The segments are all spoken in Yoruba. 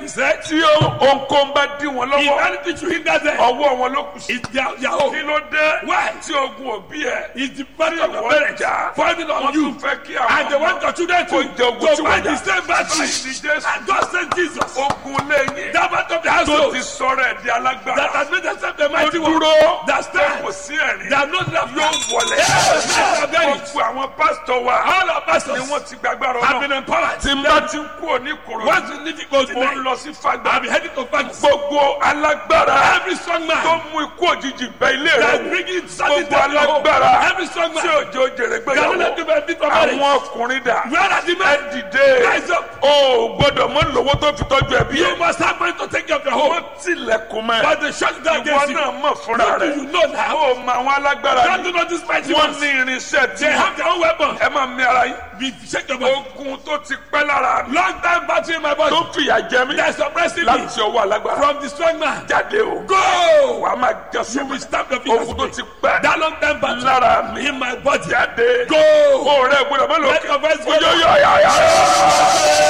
said, tí ohunkóhun bá dí wọn if lọ́wọ́ anything should hinder them, ọwọ́ wọn ló kù sí. it's their, their kí own. ló dé Why? tí ogun òbí ẹ̀ It's the burden of your wọ́n parents jà falling wọ́n on you. tún fẹ́ kí àwọn And they want your children kó jẹ to, ogun tí to wọ́n fight jà. the same battle. Báyìí ni Jésù And God sent Jesus. ogun lẹ́yìn That part of the tó household ti sọ̀rọ̀ ẹ̀ di that alágbára has made themselves the ó mighty one. dúró That pé stand. kò sí ẹ̀rín They are not left yóò wọlé gbogbo àwọn pásítọ̀ wa All our ni pastors wọ́n ti gbàgbára have ọ̀nà been empowered. tí n bá ti kú òní kòrò Once you leave it goes mo ń tonight. lọ sí fagbá I'll be heading to Fagus. gbogbo alágbára Every strong tó man mú ikú òjijì bẹ ilé rẹ that wò bringing certain gbogbo death to home. alágbára Every strong tí man òjò jèrè that will let gbéyàwó you benefit from marriage. àwọn ọkùnrin dà Where are the ẹ men? dìde Rise up. o ò gbọ́dọ̀ mọ lówó tó fi tọ́jú ẹbí You ẹ must have money to take care of your home. wọ́n tilẹ̀kùn mẹ́ But they shut down ìwọ against you. náà mọ̀ fúnra What do rẹ you know now? o mọ àwọn alágbára God ni do not despise you. wọ́n ní irinṣẹ́ tí They have their own weapon. ẹ máa mi ara yín Be shake your body. ogun tó ti pẹ́ lára mi Long time battery in my body. tó fìyà jẹ mí That's suppressing me láti ọwọ́ alágbára from the strong man. jáde o Go! wàá máa jẹ You will sọ́kùn stamp your feet. ogun tó ti pẹ́ That long time battery lára mi in my body. jáde Go! o rẹ gbọ́dọ̀ mọ Let lókè your voice go. oyo yọ ya ya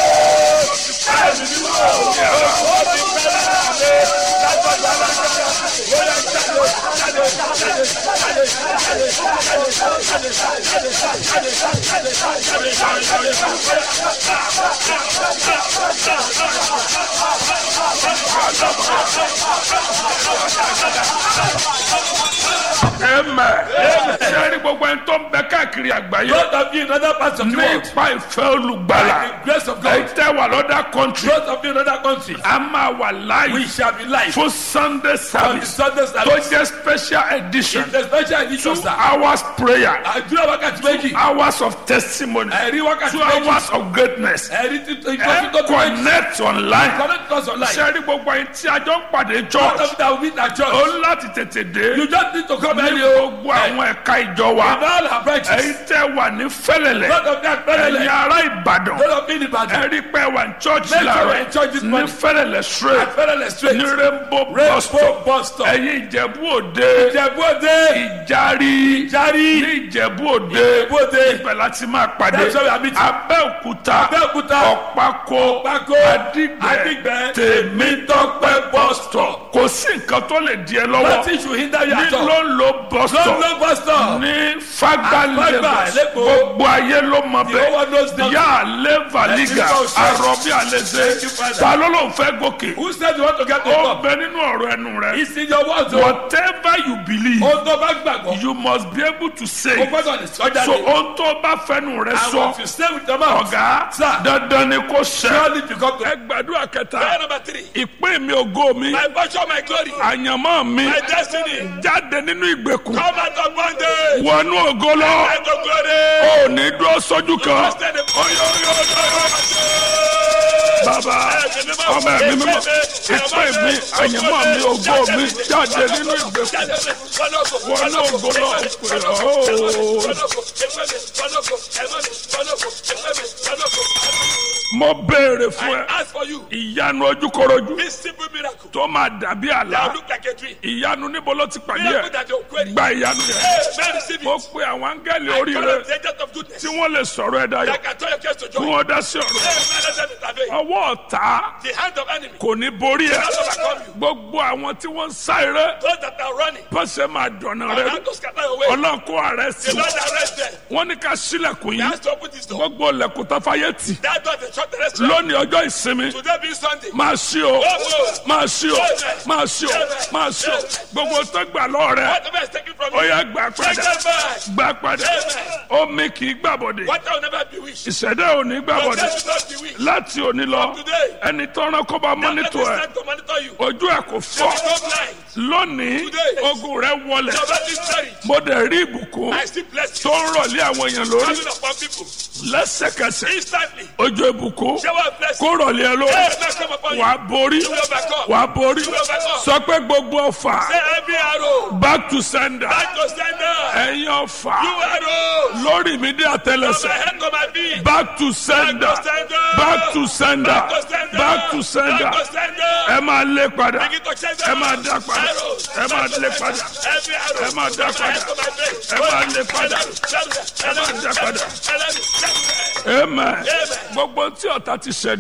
ẹmẹ sẹni gbogbo ẹni tó ń bẹ káàkiri àgbáyé Both of you in other parts of the ní world. ipa ìfẹ́ olùgbàlà By the grace of èyí God. tẹ́ wà lọ́dà kọ́ńtì Both of you in other countries. a máa wà We láàyè shall be live. fún sunday On the service Sunday tó service. jẹ́ special edition In the special edition, two sir. hours prayer Àdúrà wákàtí méjì. hours of testimony Ẹ̀rí wákàtí two méjì. hours of greatness Ẹ̀rí títí ẹ ìtọ́jú tó tó méjì. connect online Connect us online. sẹ́ni gbogbo ẹni tí a jọ ń pàdé Both church of you that will meet at ó church. ń láti tètè dé You just need to come ní early o. gbogbo àwọn ẹ̀ka ìjọ wa In all our branches. èyí tẹ́ wà ní fẹ́lẹ̀lẹ̀ Both of them ẹ̀yin fẹ́lẹ̀lẹ̀. ará ìbàdàn Both of you in Ìbàdàn. ẹ̀rí pé wà ní church Make sure láàárọ̀ we're in church this ní morning. fẹ́lẹ̀lẹ̀ straight Fẹ́lẹ̀lẹ̀ straight. ní rainbow bus Rainbow stop bus stop. ẹ̀yin ìjẹ̀bú òde Ìjẹ̀bú Òde. ìjárí Ìjárí. ní ìjẹ̀bú òde Ìjẹ̀bú Òde. ibẹ̀ láti máa pàdé That's where we are meeting. abẹ́òkúta Abẹ́òkúta. ọ̀pákó Ọ̀pákó. adígbẹ́ Adigbe. tèmítọ́pẹ́ bus stop kò sí nǹkan tó lè di ẹ lọ́wọ́ Nothing should hinder you ní at all. ló ń lo bus stop London bus stop. ní fagba Fagba, lagos Lagos. gbogbo ayé ló mọ The whole world knows bẹ́ẹ̀ that. yà á lé valiga Ẹ̀sìn kò ṣe. arọ́bí àlẹ́sẹ̀ Thank you, Father. ta ló ló ń fẹ́ gòkè Who said you want to get to the ó top? bẹ nínú ọ̀rọ̀ ẹnu rẹ It's in your words o. whatever you believe Ohun tó bá gbàgbọ́. you must be able to say O it. gbọ́dọ̀ lè sọ so jáde. ohun tó bá fẹnu rẹ And sọ what you say with your mouth. ọ̀gá Sir. dandan ni kò ṣẹ. Surely you come to. ẹ gbàdúrà kẹta Prayer number three. ìpín mi ògo mi My portion, my glory. àyànmọ́ mi My destiny. jáde nínú ìgbèkùn Come out of bondage. wọnú ògo lọ Let the glory. ò ní dúró sójú kan Trusted in bàbá ọmọ ẹ̀mí mímọ́ ìpín mi àyànmọ́ mi ògo mi jáde nínú ìgbèkùn wọnú ògo lọ pé mo béèrè fún ẹ Ask for you. ìyanu ojúkorojú This simple miracle. tó máa dàbí That àlá look like a tree. ìyanu níbo ló ti pàdé Miracle ẹ that you're querying. gba ìyanu yẹn Hey, man, receive mo it. pe àwọn áńgẹ́lì I orí call rẹ on the agent of goodness. tí wọ́n lè sọ̀rọ̀ ẹ dayọ̀ That can turn your case to kí joy. wọ́n dá sí ọ̀rọ̀ Hey, man, let them intervene. ọwọ́ ọ̀tá The hand of enemy. kò ní borí ẹ Not overcome you. gbogbo àwọn tí wọ́n ń sá eré Those that are running. pọ́sẹ̀ máa dọ̀nà And rẹ how to scatter your way. ọlọ́run kó ààrẹ sí The Lord arrest them. wọ́n ní ká sílẹ̀kùn He yìí has to open this door. gbogbo ilẹ̀kùn tafayé tì That door they shut the restaurant. lónìí ọjọ́ ìsinmi Today being Sunday. máa ṣí o máa ṣí o máa ṣí o máa ṣí o gbogbo tó gbà lọ́ọ̀ rẹ Whatever is taken from ó you. yẹ gbà Take padà them back. gbà padà omi kì í gbàbọ̀dé What will never be wished. ìṣẹ̀dá ò ní Your gbàbọ̀dé death will not be wished. láti òní lọ Today. ẹni tọ́ran kó bá Let mọ́nítọ̀ me ẹ̀ stand to monitor you. ojú ẹ̀ kò You fọ́ will go blind. lónìí Today. ogun rẹ wọlẹ̀ Your body is buried. mo dẹ̀ rí ìbùkún I still bless tó you. ń rọ̀lé àwọn èèyàn lórí Coming upon people. lẹ́sẹ̀kẹsẹ̀ Instantly. ojú ìbùkún Shower of blessing. kó rọ̀lé ẹ lórí Hey, bless come upon you. wàá borí You will overcome. wàá borí You will overcome. sọ pé gbogbo ọfà Say every arrow. back to sender Back to sender. ẹ̀yin ọfà You arrows. lórí mi dé From my àtẹlẹsẹ̀ head to my feet. back to sender Back to sender. back to sender Back to sender. back to sender Back to sender. ẹ máa lé padà Begin to change ẹ máa arrows. dá padà Arrows. ẹ máa lé padà Every arrow. ẹ máa dá From my head padà to my face. ẹ máa lé padà Ẹ máa dá padà. padà. amen gbogbo tí ọ̀tá ti ṣẹ̀